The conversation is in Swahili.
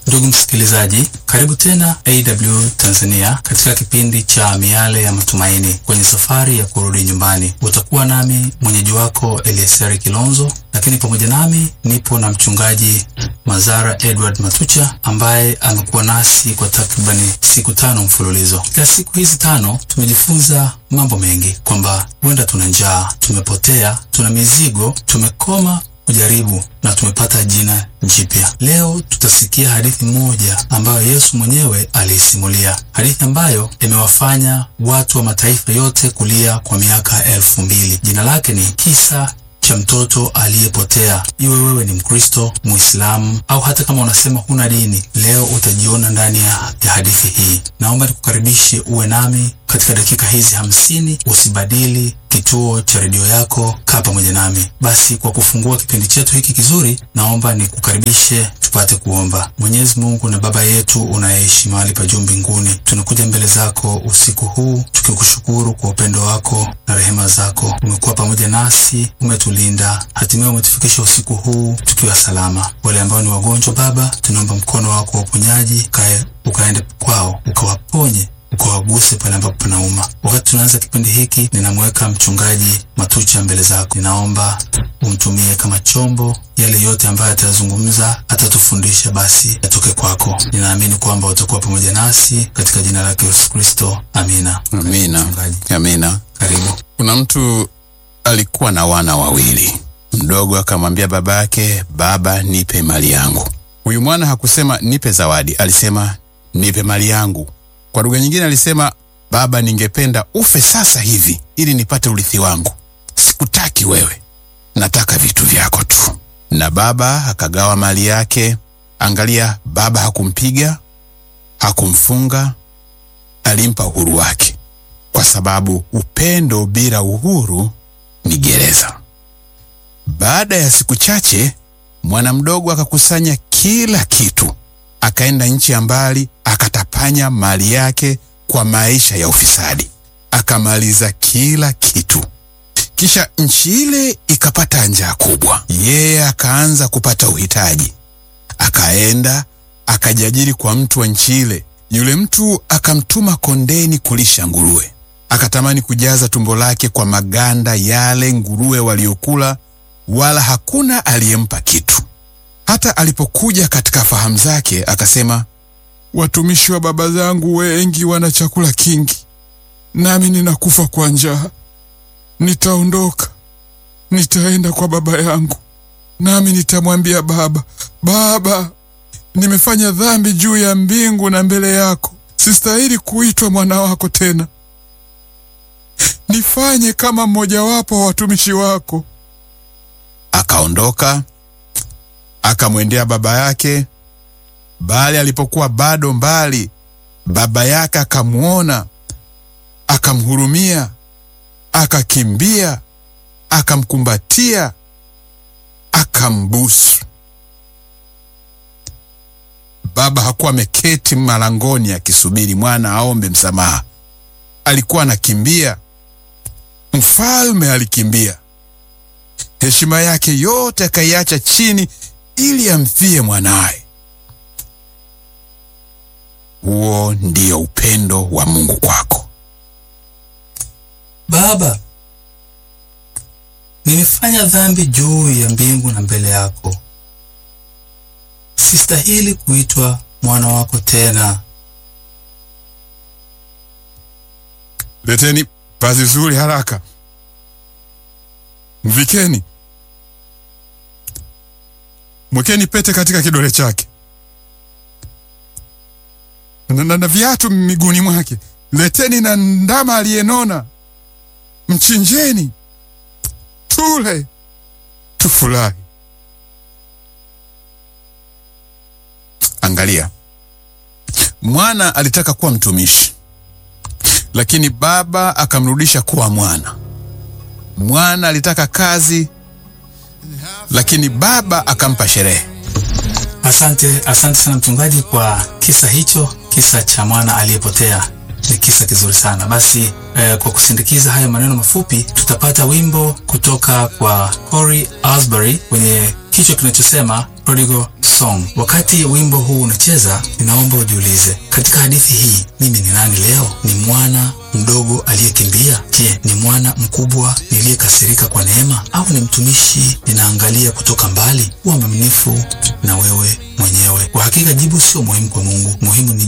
Ndugu msikilizaji, karibu tena AW Tanzania katika kipindi cha Miale ya Matumaini kwenye safari ya kurudi nyumbani. Utakuwa nami mwenyeji wako Elieseri Kilonzo, lakini pamoja nami nipo na mchungaji Mazara Edward Matucha ambaye amekuwa nasi kwa takribani siku tano mfululizo. Katika siku hizi tano tumejifunza mambo mengi, kwamba huenda tuna njaa, tumepotea, tuna mizigo, tumekoma kujaribu na tumepata jina jipya. Leo tutasikia hadithi moja ambayo Yesu mwenyewe aliisimulia, hadithi ambayo imewafanya watu wa mataifa yote kulia kwa miaka elfu mbili. Jina lake ni kisa cha mtoto aliyepotea. Iwe wewe ni Mkristo, Muislamu au hata kama unasema huna dini, leo utajiona ndani ya, ya hadithi hii. Naomba nikukaribishe uwe nami katika dakika hizi hamsini. Usibadili kituo cha redio yako, kaa pamoja nami. Basi kwa kufungua kipindi chetu hiki kizuri, naomba nikukaribishe tupate kuomba. Mwenyezi Mungu na Baba yetu unayeishi mahali pa juu mbinguni, tunakuja mbele zako usiku huu tukikushukuru kwa upendo wako na rehema zako. Umekuwa pamoja nasi, umetulinda, hatimaye umetufikisha usiku huu tukiwa salama. Wale ambao ni wagonjwa, Baba, tunaomba mkono wako wa uponyaji ukae ukaende kwao, ukawaponye ukawaguse pale ambapo panauma. Wakati tunaanza kipindi hiki, ninamweka mchungaji Matucha mbele zako. Ninaomba umtumie kama chombo, yale yote ambayo atazungumza, atatufundisha, basi yatoke kwako. Ninaamini kwamba utakuwa pamoja nasi katika jina lake Yesu Kristo, amina. Amina. Mchungaji, Amina. karibu. Kuna mtu alikuwa na wana wawili. Mdogo akamwambia baba yake, baba, nipe mali yangu. Huyu mwana hakusema nipe zawadi, alisema nipe mali yangu. Kwa lugha nyingine alisema, baba, ningependa ufe sasa hivi ili nipate urithi wangu. Sikutaki wewe, nataka vitu vyako tu. Na baba akagawa mali yake. Angalia, baba hakumpiga, hakumfunga, alimpa uhuru wake, kwa sababu upendo bila uhuru ni gereza. Baada ya siku chache, mwana mdogo akakusanya kila kitu, akaenda nchi ya mbali, akatapanya mali yake kwa maisha ya ufisadi, akamaliza kila kitu. Kisha nchi ile ikapata njaa kubwa, yeye akaanza kupata uhitaji, akaenda akajiajiri kwa mtu wa nchi ile. Yule mtu akamtuma kondeni kulisha nguruwe, akatamani kujaza tumbo lake kwa maganda yale nguruwe waliokula, wala hakuna aliyempa kitu. Hata alipokuja katika fahamu zake, akasema, watumishi wa baba zangu wengi wana chakula kingi, nami ninakufa kwa njaa. Nitaondoka, nitaenda kwa baba yangu, nami nitamwambia baba, Baba, nimefanya dhambi juu ya mbingu na mbele yako, sistahili kuitwa mwana wako tena. Nifanye kama mmojawapo wa watumishi wako. Akaondoka akamwendea baba yake, bali alipokuwa bado mbali, baba yake akamwona, akamhurumia, akakimbia, akamkumbatia, akambusu. Baba hakuwa ameketi malangoni akisubiri mwana aombe msamaha, alikuwa anakimbia. Mfalme alikimbia, heshima yake yote akaiacha chini ili amfie mwanaye. Huo ndio upendo wa Mungu kwako. Baba, nimefanya dhambi juu ya mbingu na mbele yako, sistahili kuitwa mwana wako tena. Leteni vazi zuri haraka, mvikeni, mwekeni pete katika kidole chake na, na, na viatu miguuni mwake. Leteni na ndama aliyenona, mchinjeni, tule, tufurahi. Angalia, mwana alitaka kuwa mtumishi lakini baba akamrudisha kuwa mwana. Mwana alitaka kazi, lakini baba akampa sherehe. Asante, asante sana mchungaji kwa kisa hicho, kisa cha mwana aliyepotea. Ni kisa kizuri sana. Basi eh, kwa kusindikiza haya maneno mafupi, tutapata wimbo kutoka kwa Corey Asbury wenye kichwa kinachosema Prodigal song. Wakati wimbo huu unacheza, ninaomba ujiulize, katika hadithi hii mimi ni nani leo? Ni mwana mdogo aliyekimbia? Je, ni mwana mkubwa niliyekasirika kwa neema, au ni mtumishi ninaangalia kutoka mbali? Kuwa mwaminifu na wewe mwenyewe. Kwa hakika jibu sio muhimu kwa Mungu, muhimu ni